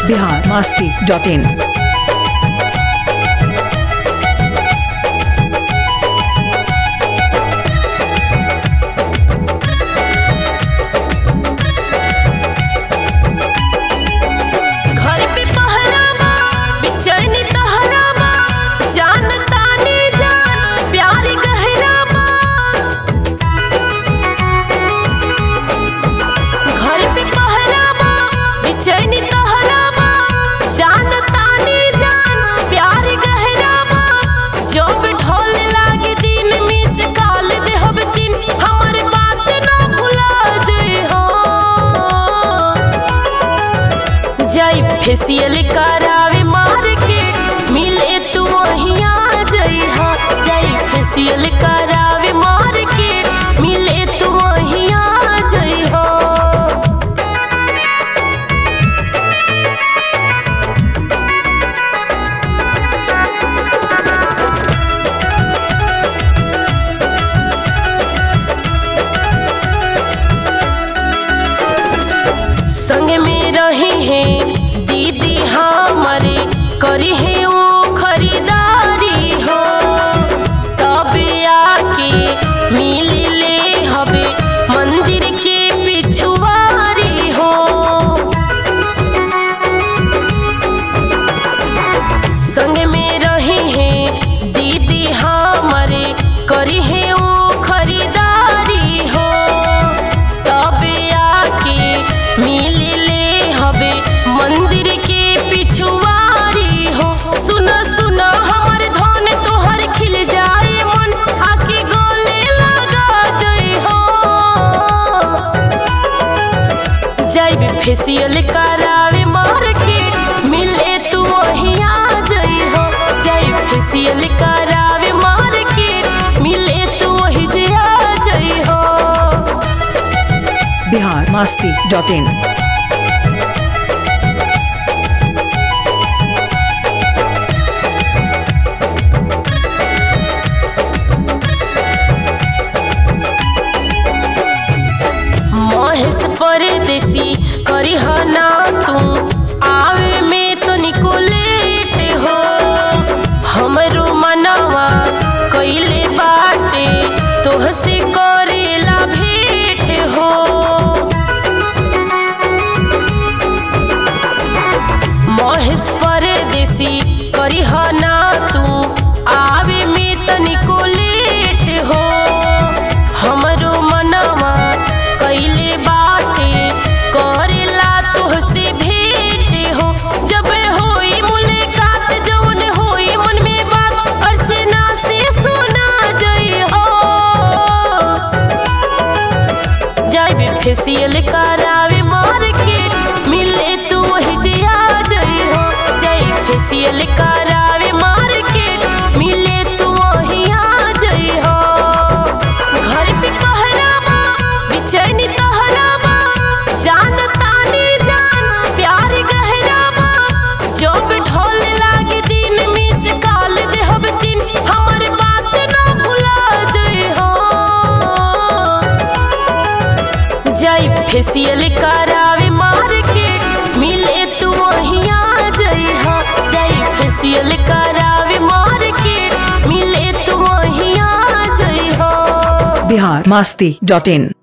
Bihar Masti dot इन घर पे पहरावा बेचैनी तहरावा जान तानी जान प्यार गहरावा घर पे पहरावा बेचैनी तहरावा जान तानी जान प्यार गहरावा जब ढोल लागे दिन मिस काल देहब दिन हमर बात ना भुला जई हो जाई फेसियल करावे मार के मिले तू वहिया जई हा जाई फेसियल करावे मार के मिले तू वहिया जई हो संग में रही है दीदी हमारे करी है वो खरीदारी हो तब आके मिल ले हवे मंदिर के पिछुआरी हो संग में रही है दीदी हमारे करी है वो खरीदारी हो तब आके मिल ले हवे मंदिर के पिछुआरी हो सुन सुन हमर धन तोहर खिल जाए मन आके गले लगा जई हो जाइब फेसियल करावे मार के मिले तू वहिया जई हो जाइब फेसियल करावे मार के मिले तू वही जिया जई हो बिहार मास्ती डॉट इन महेश परदेसी करी ना तू आवे में तो निको लेट हो हमरो मनवा कइले बाटे तोहसे करेला भेट हो महेश परदेसी करी ना तू आवे में तनिको लेट हो हमरो मनवा कइले बाटे करेला तोहसे भेट हो जब होई मुलाकात जवन होई मन में बात अर्चना से सुना जई हो जाइबे फेसियल करावे मार के मिले तू वही जिया जई हो जाई फेसियल करावे मार के मिले तू वही आ जई हो घर पे पहरावा बेचैनी तहरावा जान तानी जान प्यार गहरावा जब ढोल लागे दिन मिस काल देहब दिन हमर बात ना भुला जई हो जाई फेसियल करावे मार के मिले तू वहिया जई हा जाई फेसियल करावे मार के मिले तू वहिया जई हो बिहार मास्ती डॉट इन